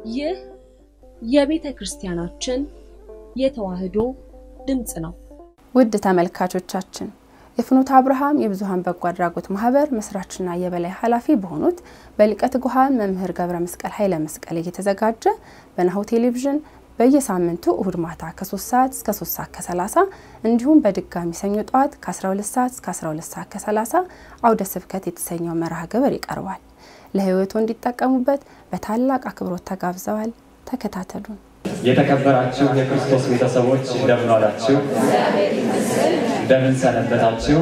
ይህ የቤተ ክርስቲያናችን የተዋሕዶ ድምፅ ነው። ውድ ተመልካቾቻችን የፍኖተ አብርሃም የብዙኃን በጎ አድራጎት ማህበር መስራችና የበላይ ኃላፊ በሆኑት በሊቀ ትጉሃን መምህር ገብረ መስቀል ኃይለ መስቀል እየተዘጋጀ በናሁ ቴሌቪዥን በየሳምንቱ እሁድ ማታ ከ3 ሰዓት እስከ 3 ሰዓት ከ30 እንዲሁም በድጋሚ ሰኞ ጠዋት ከ12 ሰዓት እስከ 12 ሰዓት ከ30 አውደ ስብከት የተሰኘው መርሃ ግብር ይቀርባል። ለህይወቱ እንዲጠቀሙበት በታላቅ አክብሮት ተጋብዘዋል። ተከታተሉን። የተከበራችሁ የክርስቶስ ቤተሰቦች እንደምን ዋላችሁ? እንደምን ሰነበታችሁ?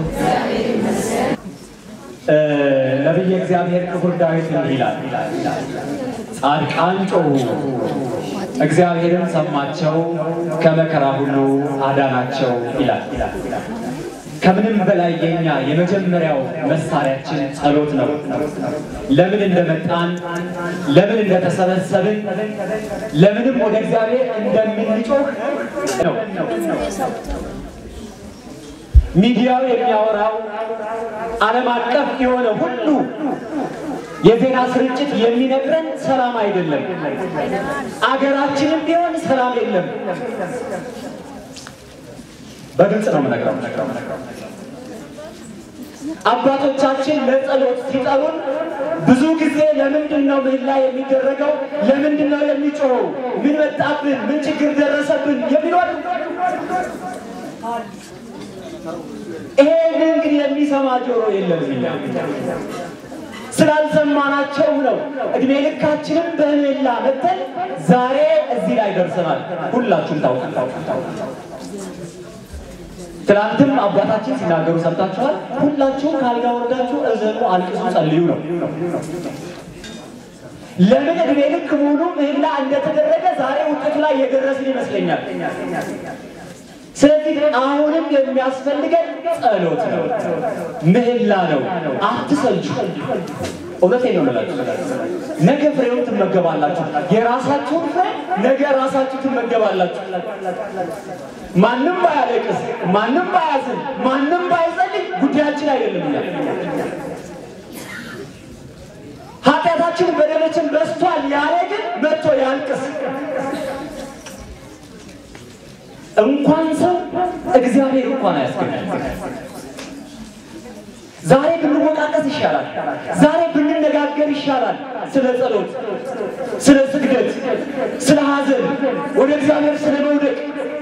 ነቢየ እግዚአብሔር ክቡር ዳዊት እንዲህ ይላል፣ ጻድቃን ጮኹ፣ እግዚአብሔርም ሰማቸው፣ ከመከራ ሁሉ አዳናቸው ይላል። ከምንም በላይ የኛ የመጀመሪያው መሳሪያችን ጸሎት ነው። ለምን እንደመጣን፣ ለምን እንደተሰበሰብን፣ ለምንም ወደ እግዚአብሔር እንደምንጮህ ነው። ሚዲያው የሚያወራው ዓለም አቀፍ የሆነ ሁሉ የዜና ስርጭት የሚነግረን ሰላም አይደለም። አገራችንም ቢሆን ሰላም የለም። በግልጽ ነው የምነግረው። አባቶቻችን ለጸሎት ሲጠሩን ብዙ ጊዜ ለምንድን ነው ምህላ የሚደረገው? ለምንድን ነው የሚጮኸው? ምን መጣብን? ምን ችግር ደረሰብን? የሚሏል ይሄን እንግዲህ የሚሰማ ጆሮ የለም። ስላልሰማናቸው ነው እድሜ ልካችንም በምህላ መተን ዛሬ እዚህ ላይ ደርሰናል። ሁላችሁም ታውቃላችሁ። ትናንትም አባታችን ሲናገሩ ሰምታችኋል። ሁላችሁም ካልጋ ወርዳችሁ እዘኑ፣ አልቅሱ፣ ጸልዩ ነው። ለምን እድሜ ልክ ሙሉ ምህላ እንደተደረገ ዛሬ ውጤቱ ላይ የደረስን ይመስለኛል። ስለዚህ አሁንም የሚያስፈልገን ጸሎት ነው፣ ምህላ ነው። አትሰልቹ። እውነቴን ነው የምላችሁ። ነገ ፍሬውን ትመገባላችሁ። የራሳችሁን ፍሬ ነገ ራሳችሁ ትመገባላችሁ። ማንም ባያለቅስ፣ ማንም ባያዝን፣ ማንም ባይጸልይ ጉዳያችን አይደለም። እኛ ኃጢአታችን በደላችን በዝቷል ያለ ግን መጥቶ ያልቅስ። እንኳን ሰው እግዚአብሔር እንኳን አያስገኛል። ዛሬ ብንወቃቀስ ይሻላል። ዛሬ ብንነጋገር ይሻላል። ስለ ጸሎት፣ ስለ ስግደት፣ ስለ ሐዘን፣ ወደ እግዚአብሔር ስለ መውደቅ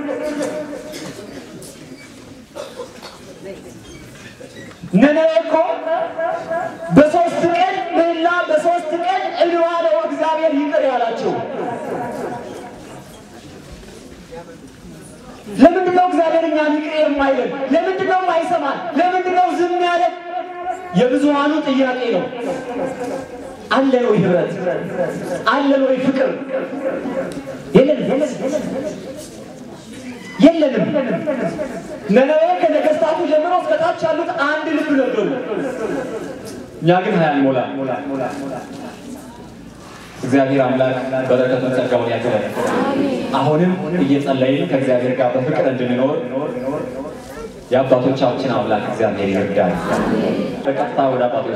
ነነዌ እኮ በሶስት ቀን ምህላ በሶስት ቀን እንባ ነው እግዚአብሔር ይቅር ያላቸው። ለምንድን ነው እግዚአብሔር እኛን ይቅር የማይለን? ለምንድን ነው የማይሰማን? ለምንድን ነው ዝም ያለን? የብዙሃኑ ጥያቄ ነው። አለን ወይ ህብረት? አለን ወይ ፍቅር? የለንም የለንም። ነነዌ ከነገስታቱ ጀምሮ እስከታች ያሉት አንድ ልብ ነበሩ። እኛ ግን ሀያ ሞላ እግዚአብሔር አምላክ በረከቱን ጸጋውን ያክለን። አሁንም እየጸለይን ከእግዚአብሔር ጋር በፍቅር እንድንኖር የአባቶቻችን አምላክ እግዚአብሔር ይርዳል። በቀጥታ ወደ አባቶች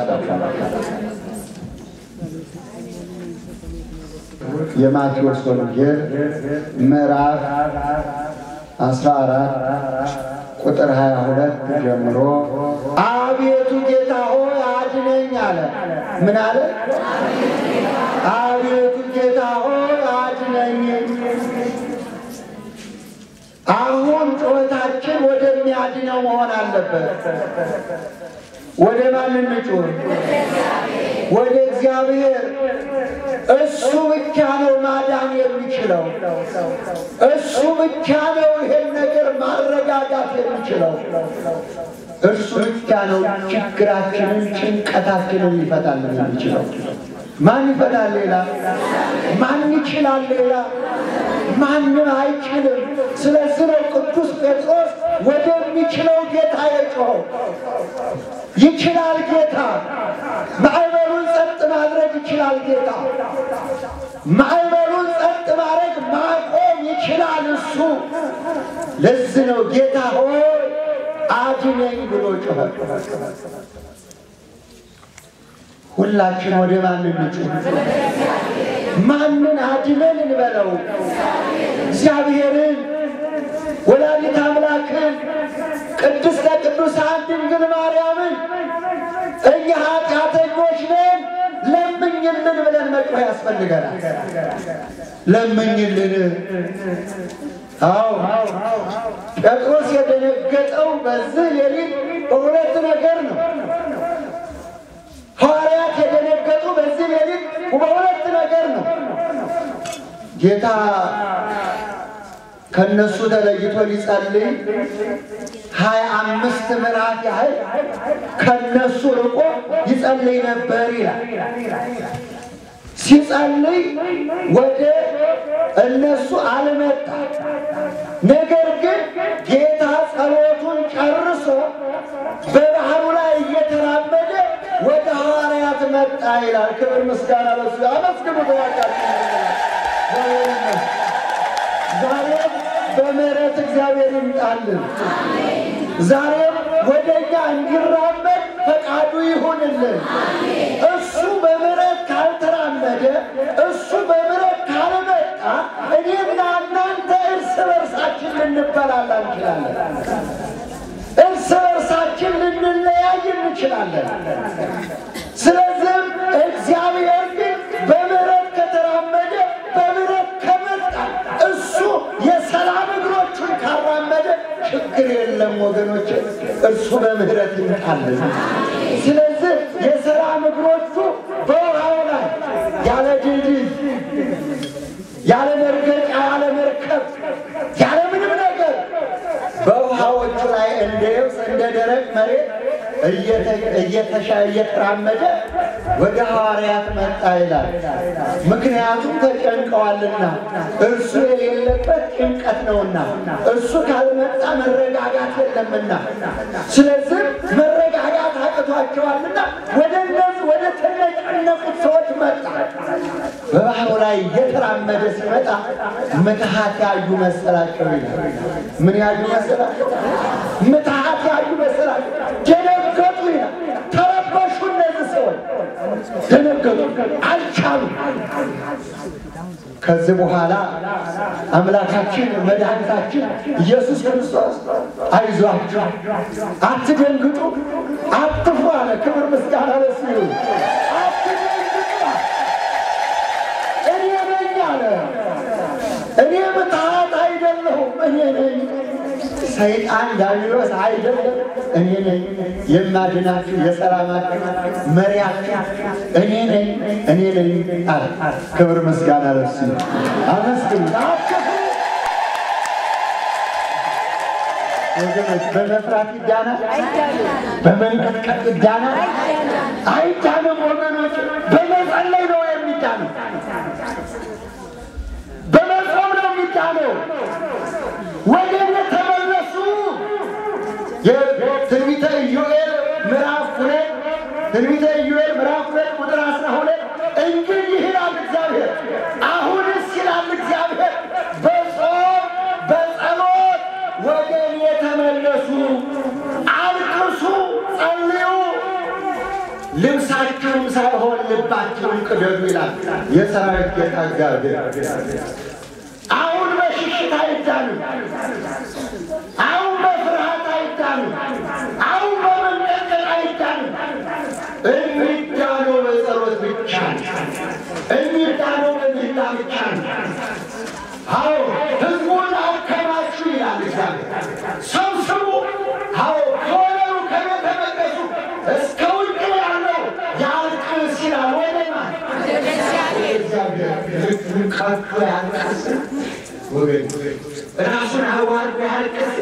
የማቴዎስ ወንጌል ምዕራፍ 14 ቁጥር 22 ጀምሮ አቤቱ ጌታ ሆይ አድነኝ አለ። ምን አለ? አቤቱ ጌታ ሆይ አድነኝ። አሁን ጩኸታችን ወደሚያድነው መሆን አለበት። ወደ ማን እንጩህ? ወደ እግዚአብሔር። እሱ ብቻ ነው ማዳን የሚችለው። እሱ ብቻ ነው ይሄን ነገር ማረጋጋት የሚችለው። እሱ ብቻ ነው ችግራችንን፣ ጭንቀታችንን ሊፈታልን የሚችለው። ማን ይፈታል? ሌላ ማን ይችላል? ሌላ ማንም አይችልም። ስለዚህ ነው ቅዱስ ጴጥሮስ ወደሚችለው ጌታ የጮኸው። ይችላል ጌታ። ማዕበሉን ጸጥ ማድረግ ይችላል ጌታ። ማዕበሉን ጸጥ ማድረግ ማቆም ይችላል እሱ። ለዚህ ነው ጌታ ሆይ አድነኝ ብሎ ጮኸ። ሁላችን ወደ ማን እንጩህ? ማንን አድነን እንበለው? እግዚአብሔርን ወላዲተ አምላክን ቅድስተ ቅዱሳን ድንግል ማርያምን እኛ ኃጢአተኞች ነን ለምኝልን ብለን መጮህ ያስፈልገናል። ለምኝልን። አዎ ጴጥሮስ የደነገጠው በዚህ ሌሊት በሁለት ነገር ነው። ሐዋርያት የደነገጡ በዚህ ሌሊት በሁለት ነገር ነው። ጌታ ከነሱ ተለይቶ ሊጸልይ ሀያ አምስት ምዕራፍ ያህል ከነሱ ርቆ ይጸልይ ነበር ይላል። ሲጸልይ ወደ እነሱ አልመጣ። ነገር ግን ጌታ ጸሎቱን ጨርሶ በባህሩ ላይ እየተራመደ ወደ ሐዋርያት መጣ ይላል። ክብር ምስጋና ለሱ። አመስግኑ ዛሬም በምሕረት እግዚአብሔር ይምጣልን። ዛሬም ወደ እኛ እንዲራመድ ፈቃዱ ይሁንልን። እሱ በምሕረት ካልተራመደ፣ እሱ በምሕረት ካልመጣ እኔና እናንተ እርስ በርሳችን ልንበላላ እንችላለን። እርስ በርሳችን ልንለያይ እንችላለን። ስለዚህም እግዚአብሔር ግን በምሕረት ከተራመደ በምሕረት ከመጣ እሱ የሰላም እግሮቹን ካራመደ ችግር የለም ወገኖች፣ እርሱ በምሕረት ይምጣልን። ስለዚህ የሰላም እግሮቹ በውሃው ላይ ያለ ድልድይ፣ ያለ መርገጫ፣ ያለ መርከብ፣ ያለ ምንም ነገር በውሃዎቹ ላይ እንደ የብስ እንደ ደረቅ መሬት እየተሻ እየተራመደ ወደ ሐዋርያት መጣ ይላል። ምክንያቱም ተጨንቀዋልና እርሱ የሌለበት ጭንቀት ነውና፣ እርሱ ካልመጣ መረጋጋት የለምና። ስለዚህ መረጋጋት አቅቷቸዋልና ወደ እነዚህ ወደ ተጨነቁት ሰዎች መጣ። በባህሩ ላይ እየተራመደ ሲመጣ ምትሃት ያዩ መሰላቸው ይላል። ምን ያዩ መሰላቸው? ምትሃት ያዩ መሰላቸው። ደነገጡ ይላል። ተረበሹ። እነዚህ ሰዎች ደነገጡ፣ አልቻሉ። ከዚህ በኋላ አምላካችን መድኃኒታችን ኢየሱስ ክርስቶስ አይዟችሁ፣ አትደንግጡ፣ አትፍሩ አለ። ክብር ምስጋና ለሱ ይሁን። አትደንግጡ፣ እኔ ነኝ አለ። እኔ ምትሃት አይደለሁም፣ እኔ ነኝ። ሰይጣን ዳቢሎስ አይደለም፣ እኔ ነኝ የማድናችሁ የሰላማችሁ መሪያችሁ እኔ ነኝ እኔ ነኝ አለ። ክብር ምስጋና ለሱ አመስግኑ። ወገኖች በመፍራት ይዳናል፣ በመንቀጥቀጥ ይዳናል። አይዳንም ወገኖች፣ በመጸለይ ነው የሚዳነው፣ በመጾም ነው የሚዳነው። ወደ እኔ ተመለሱ። የትንቢተ ኢዮኤል ምዕራፍ ሁለት ትንቢተ ኢዮኤል ምዕራፍ ሁለት ቁጥር አስራ ሁለት እንግዲህ ይላል እግዚአብሔር፣ አሁንስ ይላል እግዚአብሔር በጾም በጸሎት ወደ እኔ ተመለሱ፣ አልቅሱ፣ ጸልዩ፣ ልብሳችሁም ሳይሆን ልባችሁን ቅደዱ ይላል የሰራዊት ጌታ እግዚአብሔር። አሁን በሽሽት አይዳንም። አሁን በፍርሃት አይዳንም። አሁን በመንቀጥቀጥ አይዳንም። የሚዳነው በጸሎት ብቻ ነው። የሚዳነው በምህላ ብቻ ነው። አዎ ህዝቡን አከማቹ ይላል እግዚአብሔር። ሰብስቡ። አዎ ከወለሉ ከቤተ መቅደሱ እስከ ውጭ ያለው ያልቅስ ይላል። ወደ ማን? እግዚአብሔር ልቡን ከፍቶ ያልቅስ ወገን ራሱን አዋርዶ ያልቅስ።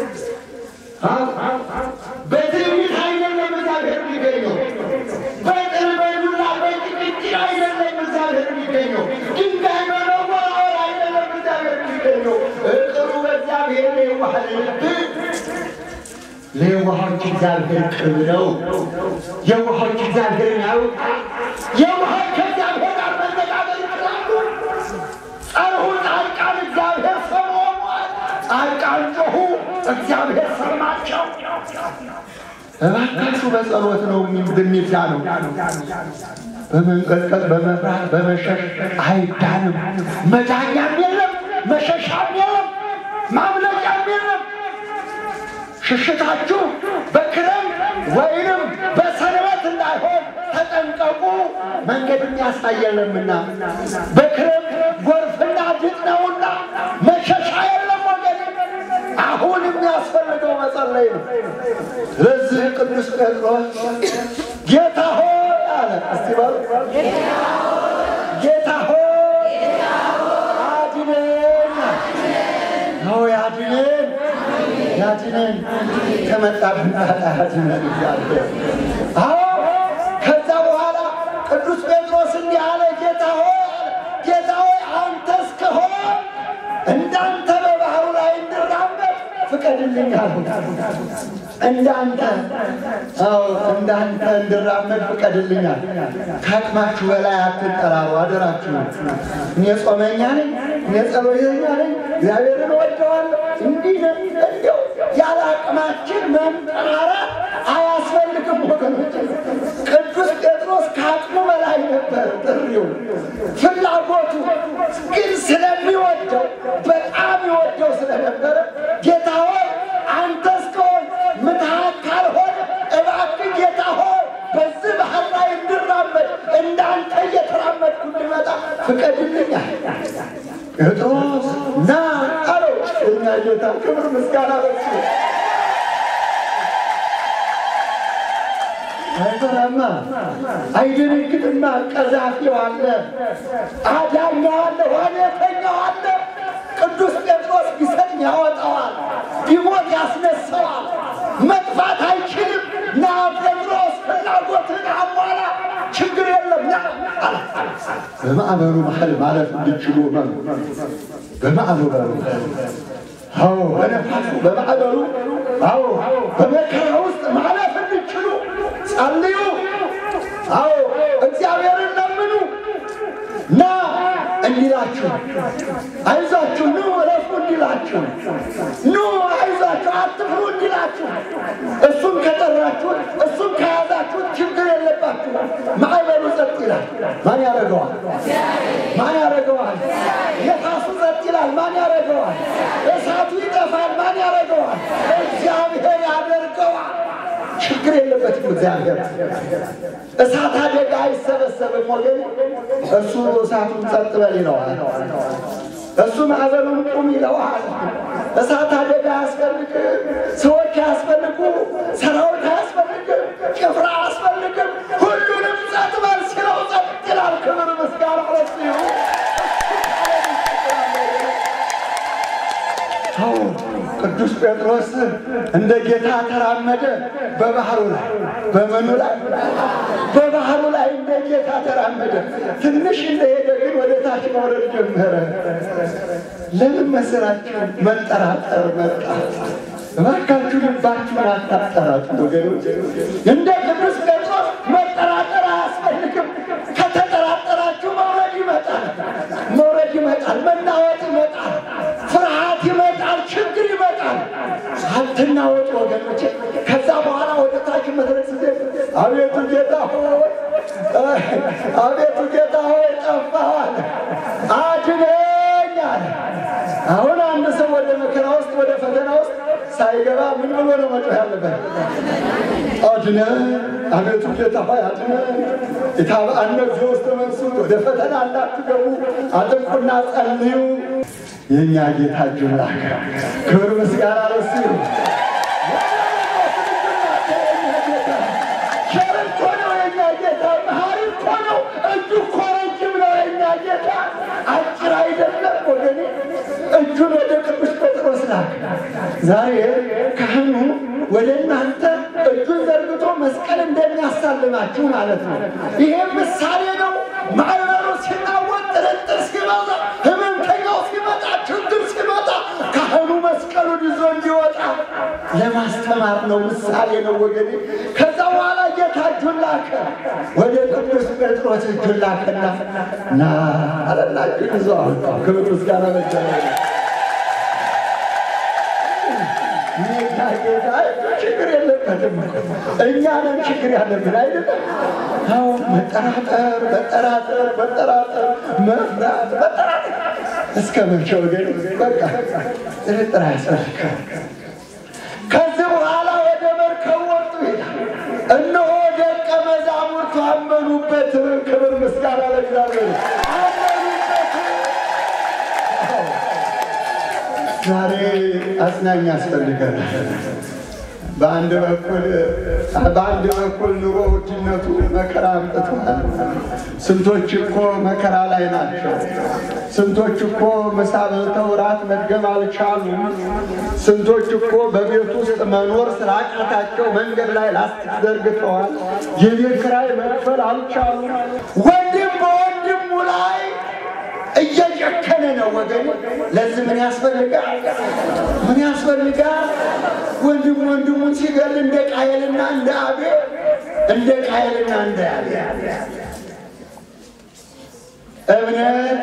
በትዕቢት አይደለም እግዚአብሔር የሚገኘው፣ በጥል በዱላ በጭቅጭቅ አይደለም እግዚአብሔር የሚገኘው፣ ድንጋይ በመወርወር አይደለም እግዚአብሔር የሚገኘው። እቅሩ በእግዚአብሔር የዋህ ልብ ለየዋሆች እግዚአብሔር ቅርብ ነው። የዋሆች እግዚአብሔርን ያውቃል። የዋሆች ከእግዚአብሔር ጋር መነጋገር ይችላሉ። ጸርሁ ጻድቃን እግዚአብሔር ሰምቶአል። ጻድቃን ጮኹ፣ እግዚአብሔር ሰማቸው። እባካችሁ በጸሎት ነው የሚዳነው። በመንቀጥቀጥ በመፍራት በመሸሽ አይዳንም። መዳኛም የለም፣ መሸሻም የለም፣ ማምለጫም የለም። ሽሽታችሁ በክረምት ወይንም በሰንበት እንዳይሆን ተጠንቀቁ፣ መንገድ የሚያሳየለምና በክረምት ጎርፍና ድጥ ነውና መሸሻ የለም ወገን። አሁን የሚያስፈልገው መጸለይ ነው። ስለዚህ ቅዱስ ጴጥሮስ ጌታ ሆይ አለ። እስቲ በሉ ጌታ ሆይ አድነን። ነው ያድነን ያድነን ከመጣብን ጣጣ ያድነን እግዚአብሔር። አዎ ከዛ በኋላ ቅዱስ ጴጥሮስ እንዲህ አለ፣ ጌታ ሆይ አለ፣ ጌታ ሆይ አንተ እስከሆነ እንዳንተ በባህሩ ላይ እንራመድ ፍቀድልኝ አለ። እንዳንተ አዎ እንዳንተ እንድራመድ ፍቀድልኛል። ከአቅማችሁ በላይ አትጠራሩ፣ አደራችሁ። እኔ ጾመኛ ነኝ፣ እኔ ጸሎተኛ ነኝ፣ እግዚአብሔርን ወደዋለሁ። እንዲህ ነን። እንዲያው ያለ አቅማችን መምጠራራት አያስፈልግም ወገኖች። ቅዱስ ጴጥሮስ ከአቅሙ በላይ ነበር ጥሪው፣ ፍላጎቱ ግን ስለሚወደው በጣም ይወደው ስለነበረ ጌታ ሆይ አንተ እስከሆን ምትሃት ካልሆነ እባክህ ጌታ ሆይ በዚህ ባህር ላይ እንድራመድ እንዳንተ እየተራመድኩ እንድመጣ ፍቀድልኛል። ጴጥሮስ ና አለው። እኛ ጌታ ክብር ምስጋና በሱ አይፈራማ፣ አይደነግጥማ። ቀዛፊው አለ፣ አዳኛው አለ፣ ዋኔተኛው አለ። ቅዱስ ጴጥሮስ ቢሰጥም ያወጣዋል፣ ቢሞት ያስነሳዋል። መጥፋት አይችልም። ና ጴጥሮስ ፍላጎትን አሟላ፣ ችግር የለም ና አለ። በማዕበሉ መሀል ማለፍ እንድችሉ መኑ በማዕበሉ አዎ በነፋሱ በማዕበሉ አዎ በመከራ ውስጥ ማለፍ እንድችሉ ጸልዩ። አዎ እግዚአብሔርን ለምኑ። ና እንዲላችሁ አይዟችሁ፣ ኑ እረፉ እንዲላችሁ፣ ኑ አይዟችሁ፣ አትፍሩ እንዲላችሁ። እሱን ከጠራችሁት እሱን ከያዛችሁት ችግር የለባችሁ። ማዕበሉ ጸጥ ይላል። ማን ያደርገዋል? ማን ያደርገዋል? ነፋሱ ጸጥ ይላል። ማን ያደርገዋል? እሳቱ ይጠፋል። ማን ያደርገዋል? እግዚአብሔር ያደርገዋል። ችግር የለበትም እግዚአብሔር። እሳት አደጋ አይሰበሰብም ወገን። እሱ እሳቱን ጸጥ በል ይለዋል። እሱ ማዕበሉን ቁም ይለዋል። እሳት አደጋ አያስፈልግም። ሰዎች አያስፈልጉ፣ ሰራዊት አያስፈልግም፣ ጭፍራ አያስፈልግም። ሁሉንም ጸጥ በል ሲለው ጸጥ ይላል። ክብር ምስጋና ለእሱ ይሁን። አዎ ቅዱስ ጴጥሮስ እንደ ጌታ ተራመደ። በባህሩ ላይ በምኑ ላይ በባህሩ ላይ እንደ ጌታ ተራመደ። ትንሽ እንደሄደ ግን ወደ ታች መውረድ ጀመረ። ለምን መሰላችሁ? መጠራጠር መጣ። እባካችሁ ልባችሁን አታጠራጥሩ ወገኖች። እንደ ቅዱስ ጴጥሮስ መጠራጠር አያስፈልግም። ከተጠራጠራችሁ መውረድ ይመጣል፣ መውረድ ይመጣል፣ መናወጥ ይመጣል፣ ፍርሃት ይመጣል፣ ችግር ይመጣል። አትናወጡ ወገኖች። ከዛ በኋላ ወደ ታች መድረስ አቤቱ ጌታ ሆይ አቤቱ ጌታ ሆይ ጠፋዋል፣ አድነኝ አለ። አሁን አንድ ሰው ወደ መከራ ውስጥ ወደ ፈተና ውስጥ ሳይገባ ምን ብሎ ነው መጮህ ያለበት? አድነን፣ አቤቱ ጌታ ሆይ አድነን። ኢታብአነ እግዚኦ ውስተ መንሱት፣ ወደ ፈተና እንዳትገቡ አጥብቁና ጸልዩ። የእኛ ጌታ እጁን ላከ። ክብር ምስጋና ለእሱ ይሁን። ቸር እኮ ነው የእኛ ጌታ፣ መሐሪ እኮ ነው። እጁ እኮ ረጅም ነው የእኛ ጌታ፣ አጭር አይደለም ወገኔ። እጁን ወደ ቅዱስ ጴጥሮስ ላከ። ዛሬ ካህኑ ወደ እናንተ እጁን ዘርግቶ መስቀል እንደሚያሳልማችሁ ማለት ነው። ይሄም ምሳሌ ነው። ማዕበሉ ሲናወጥ፣ ጥርጥር ሲበዛ፣ ህመምተኛው ሲመጣ፣ ችግር ሲመጣ ካህኑ መስቀሉን ይዞ እንዲወጣ ለማስተማር ነው። ምሳሌ ነው ወገኔ። ከዛ በኋላ ጌታ እጁን ላከ። ወደ ቅዱስ ጴጥሮስ እጁን ላከና ና አለና እጁን ይዞ አወጣው። ክብር ምስጋና ለእግዚአብሔር። እኔ የኛ ጌታ ችግር የለበትም። እኛ ነን ችግር ያለብን አይደለም። አሁን መጠራጠር መጠራጠር መጠራጠር መፍራት መጠራጠር እስከ መቼ ወገን? በቃ ጥርጥር አያስፈልግም። ከዚህ በኋላ ወደ መርከብ ወጡ ይላል። እነሆ ደቀ መዛሙርቱ አመኑበት። ክብር ምስጋና ለእግዚአብሔር። አመኑበት። ዛሬ አጽናኝ ያስፈልገናል። በአንድ በኩል በአንድ በኩል ኑሮ ውድነቱ መከራ አምጥቷል። ስንቶች እኮ መከራ ላይ ናቸው። ስንቶች እኮ ምሳ በልተው ራት መገብ አልቻሉም። ስንቶች እኮ በቤት ውስጥ መኖር ስላቃታቸው መንገድ ላይ ላስቲክ ዘርግተዋል። የቤት ኪራይ መክፈል አልቻሉም። ወንድም በወንድሙ ላይ እየጨከነ ነው ወገን። ለዚህ ምን ያስፈልጋል? ምን ያስፈልጋል? ወንድም ወንድሙን ሲገል እንደ ቃየልና እንደ አቤል እንደ ቃየልና እንደ አቤል እምነት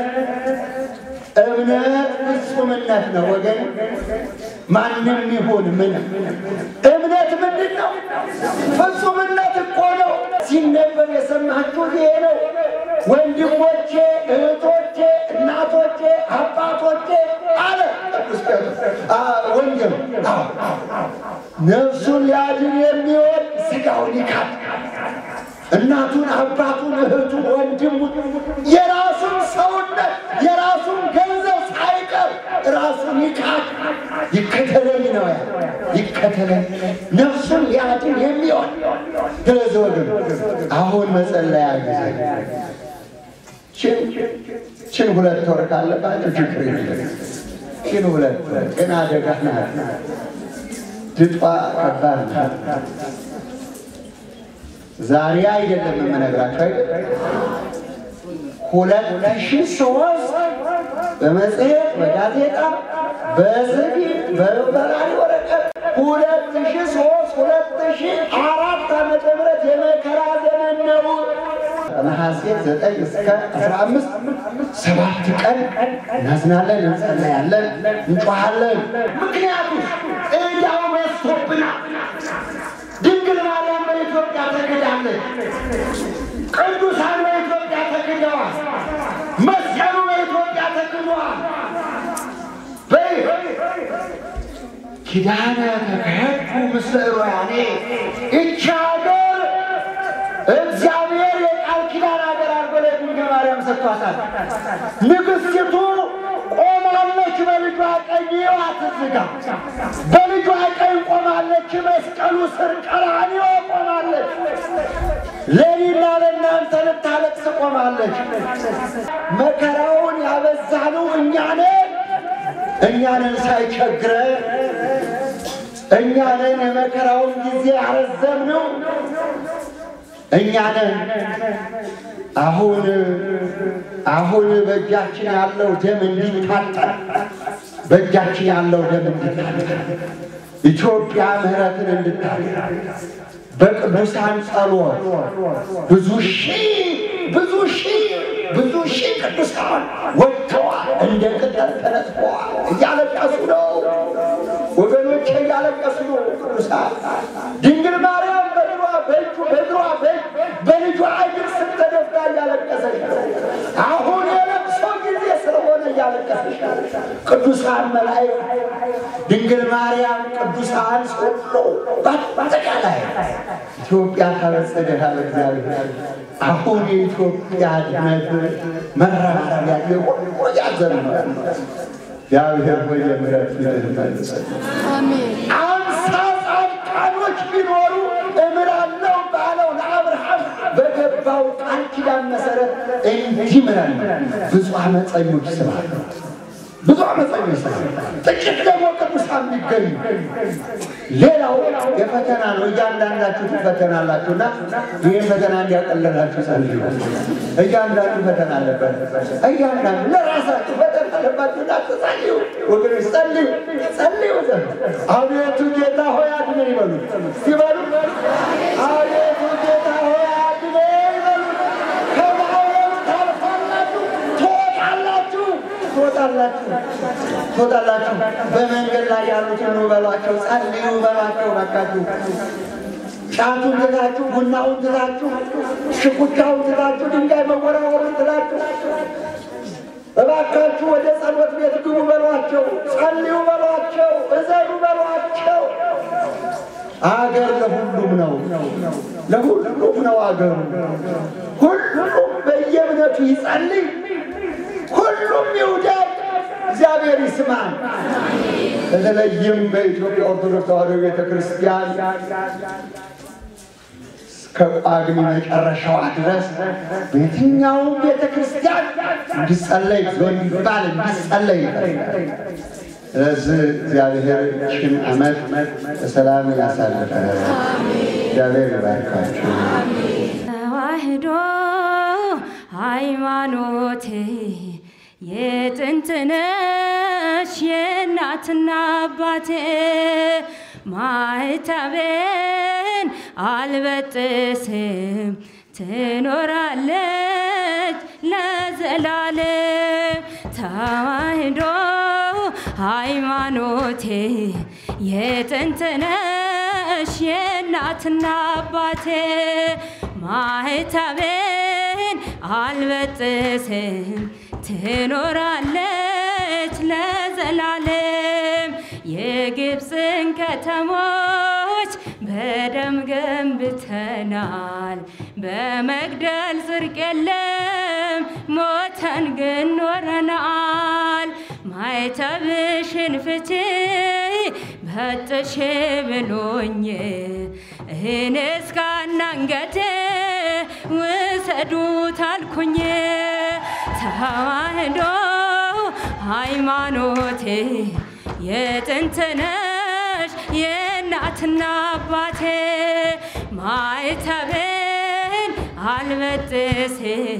እምነት ፍጹምነት ነው ወገን። ማንም ይሁን ምን እምነት ምንድን ነው? ፍጹምነት እኮ ነው። ሲነበብ የሰማችሁት ይሄ ነው። ወንድሞቼ፣ እህቶቼ፣ እናቶቼ፣ አባቶቼ አለ ቅዱስ ጴጥሮስ ወንጌሉ። ነፍሱን ሊያድን የሚወድ ሥጋውን ይካድ እናቱን፣ አባቱን፣ እህቱን፣ ወንድሙን የራሱን ሰውነት የራሱን ገንዘብ ሳይቀር ራሱን ይካድ ይከተለኝ ነው ያ ይከተለኝ ነፍሱን ሊያድን የሚሆን ስለዚህ ወገን አሁን መጸለያ ጊዜ ችን ሁለት ወር ካለባቸው ችግር የለም። ችን ሁለት ወር ግን አደጋ ናት። ድጧ ከባድ ናት። ዛሬ አይደለም የምነግራቸው አይደለም ሁለት ሺህ ሶስት በመጽሔት በጋዜጣ በስቢ በበራሪ ወረቀት ሁለት ሺህ ሶስት ሁለት ሺህ አራት ዓመተ ምህረት የመከራ ዘመን ነው። ነሐሴ ዘጠኝ እስከ አስራ አምስት ሰባት ቀን እናዝናለን፣ እንጸለያለን፣ እንጮሃለን። ምክንያቱም ዕዳው በዝቶብናል። ድንግል ማርያም በኢትዮጵያ ተክዳለች። ቅዱሳን በኢትዮጵያ ተክደዋል። መስቀሉ በኢትዮጵያ ተክዷል። ኪዳነ ተከህቱ ምስለ ሮያኔ ይቺ ሀገር እግዚአብሔር የቃል ኪዳን ሀገር አድርጎ ለድንግል ማርያም ሰጥቷታል። ንግሥቲቱ ቆማለች በልጇ ቀኝ ይዋት ዝጋ በልጇ ቀኝ ቆማለች። መስቀሉ ስር ቀራንዮ ቆማለች። ለእኔና ለእናንተ ልታለቅስ ቆማለች። መከራውን ያበዛነው እኛ ነን። እኛንን ሳይቸግረን እኛንን የመከራውን ጊዜ ያረዘምነው እኛንን አሁን አሁን በእጃችን ያለው ደም እንዲታጠብ በእጃችን ያለው ደም እንዲታጠብ ኢትዮጵያ ምሕረትን እንድታገኝ በቅዱሳን ጸሎት ብዙ ሺህ ብዙ ሺህ ብዙ ሺህ ቅዱሳን ወጥተዋል፣ እንደ ቅጠል ተነጥፈዋል። እያለቀሱ ነው ወገኖቼ፣ እያለቀሱ ነው ቅዱሳን። ድንግል ማርያም በእግሯ በእጁ በእግሯ በልጇ እግር ስር ተደፍታ እያለቀሰች ነው። አሁን የለቅሶ ጊዜ ስለሆነ እያለቀሰች ነው። ቅዱሳን መላእክት፣ ድንግል ማርያም፣ ቅዱሳን ሁሉ በአጠቃላይ ኢትዮጵያ ታበጸደሃል እግዚአብሔር። አሁን የኢትዮጵያ ድነት መረባረብ ያለ ሁሉ ያዘን ነው። እግዚአብሔር ሆይ የምሕረት ፊትህን መልሰን። አምሳ ጻድቃኖች ቢኖሩ እምራለሁ ባለው ለአብርሃም በገባው ቃል ኪዳን መሰረት እንዲምረን ብዙ አመፀኞች ስላሉ ብዙ አመፀኞች ስላሉ ጥቂት ደግሞ ቅዱሳን ቢገኙ ሌላው የፈተና ነው። እያንዳንዳችሁ ትፈተናላችሁና ይህን ፈተና እንዲያቀለላችሁ ጸልዩ። እያንዳንዱ ፈተና አለበት። እያንዳንዱ ለራሳችሁ ፈተና አለባችሁና ጸልዩ። ወገኖች ጸልዩ፣ ጸልዩ። አቤቱ ጌታ ሆይ አድነን ይበሉ ሲበሉ፣ አቤቱ ጌታ ሆይ አድነን ይበሉ። ከማውረድ ታልፋላችሁ፣ ትወጣላችሁ፣ ትወጣላችሁ ትወጣላችሁ ትወጣላችሁ። በመንገድ ላይ ያሉትን ኑ በሏቸው፣ ጸልዩ በሏቸው። በቃችሁ ጫቱን ትታችሁ፣ ቡናውን ትታችሁ፣ ሽኩቻውን ትታችሁ፣ ድንጋይ መወራወሩን ትታችሁ እባካችሁ ወደ ጸሎት ቤት ግቡ በሏቸው፣ ጸልዩ በሏቸው፣ እዘኑ በሏቸው። አገር ለሁሉም ነው፣ ለሁሉም ነው አገሩ። ሁሉም በየእምነቱ ይጸልይ፣ ሁሉም ይውደድ፣ እግዚአብሔር ይስማል። በተለይም በኢትዮጵያ ኦርቶዶክስ ተዋሕዶ ቤተ ክርስቲያን ከጳጉሜ መጨረሻዋ ድረስ በየትኛውም ቤተ ክርስቲያን እንዲጸለይ እንዲባል እንዲጸለይ ይፈልጋል። ስለዚህ እግዚአብሔር ይህችን ዓመት በሰላም ያሳልፈን። እግዚአብሔር ይባርካችሁ። ተዋሕዶ ሃይማኖቴ የጥንት ነሽ የእናትና አባቴ ማኅተቤን አልበጥስም ትኖራለች ለዘላለም ተዋሕዶ ሃይማኖቴ የጥንት ነሽ የእናትና አባቴ ማኅተቤን አልበጥስም ትኖራለች ለዘላለም የግብፅን ከተሞች በደም ገንብተናል። በመግደል ጽድቅ የለም ሞተን ግን ኖረናል። ማኅተብሽን ፍቺ በጥሽ ብሎኝ እኔ እስካና አንገቴ ውሰዱት አልኩኝ። ተዋሕዶ ሃይማኖቴ የጥንት ነሽ የእናትና አባቴ ማኅተቤን አልበጥስም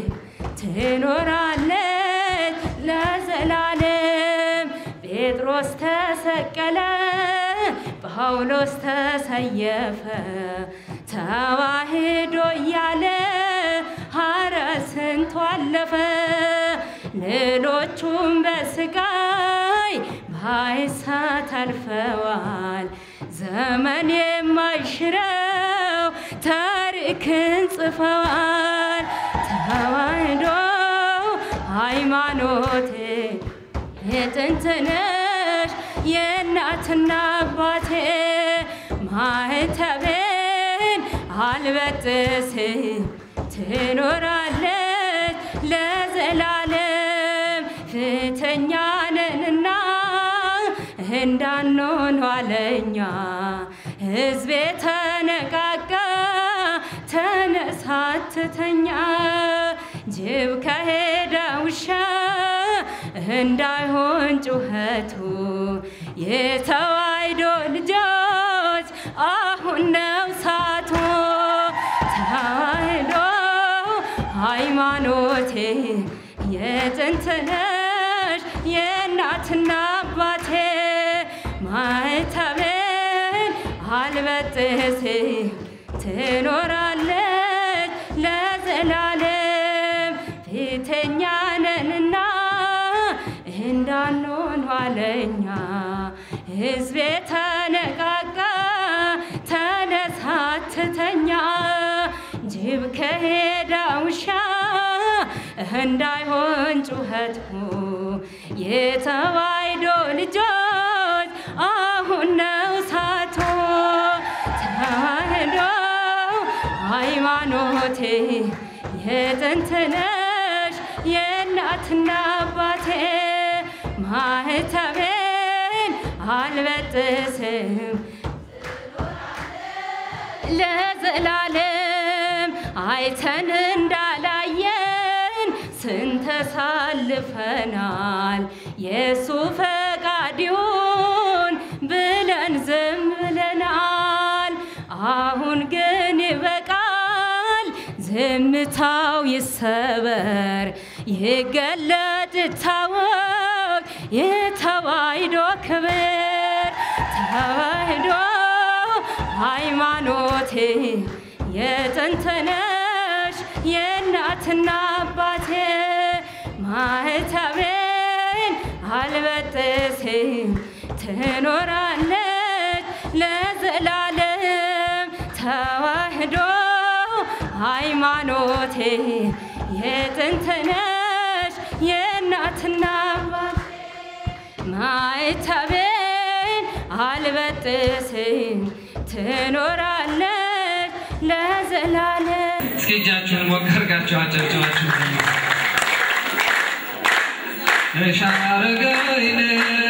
ትኖራለች ለዘላለም። ጴጥሮስ ተሰቀለ፣ ጳውሎስ ተሰየፈ፣ ተዋሕዶ እያለ ሐረ ስንቱ አለፈ። ሌሎቹም በስቃይ በእሳት አልፈዋል። ዘመን የማይሽረው ታሪክን ጽፈዋል። ተዋሕዶ ሃይማኖቴ የጥንት ነሽ የእናትና አባቴ ማኅተቤን አልበጥስም ትኖራለች ለዘላለም ፊተኛ ነንና እንዳንሆን ኋለኛ ሕዝቤ ተነቃቃ ተነሳትተኛ ጅብ ከሄደ ውሻ እንዳይሆን ጩኸቱ የተዋሕዶ ልጆች አሁን ነው ሳቱ ተዋሕዶ ሃይማኖቴ የጥንት ነሽ የእናትና አባቴ ማኅተቤን አልበጥስም ትኖራለች ለዘላለም ፊተኛ ነንና እንዳንሆን ኋለኛ ሕዝቤ ተነቃቃ ተነሳትተኛ ጅብ ከሄደ ውሻ እንዳይሆን ጩኸቱ የተዋሕዶ ልጆች አሁን ነው ሳቶ ተዋሕዶ ሃይማኖቴ የጥንት ነሽ የእናትና አባቴ ማኅተቤን አልበጥስም ለዘላለም አይተን እንዳላየን ስንተሳልፈናል የእሱ ፈቃድ ይሁን ብለን ዝም ብለናል። አሁን ግን ይበቃል፣ ዝምታው ይሰበር፣ ይገለጥ ይታወቅ የተዋሕዶ ክብር ተዋሕዶ ሃይማኖቴ የጥንት ነሽ የእናትና አባቴ ማኅተቤን አልበጥስም ትኖራለች ለዘላለም ተዋህዶ ሃይማኖቴ የጥንትነሽ የእናትና አባት ማይተቤን አልበጥስም ትኖራለች ለዘላለም እስኪ እጃችሁን ሞቅ አድርጋችሁ አጨብጭባችሁ እሻረገይነ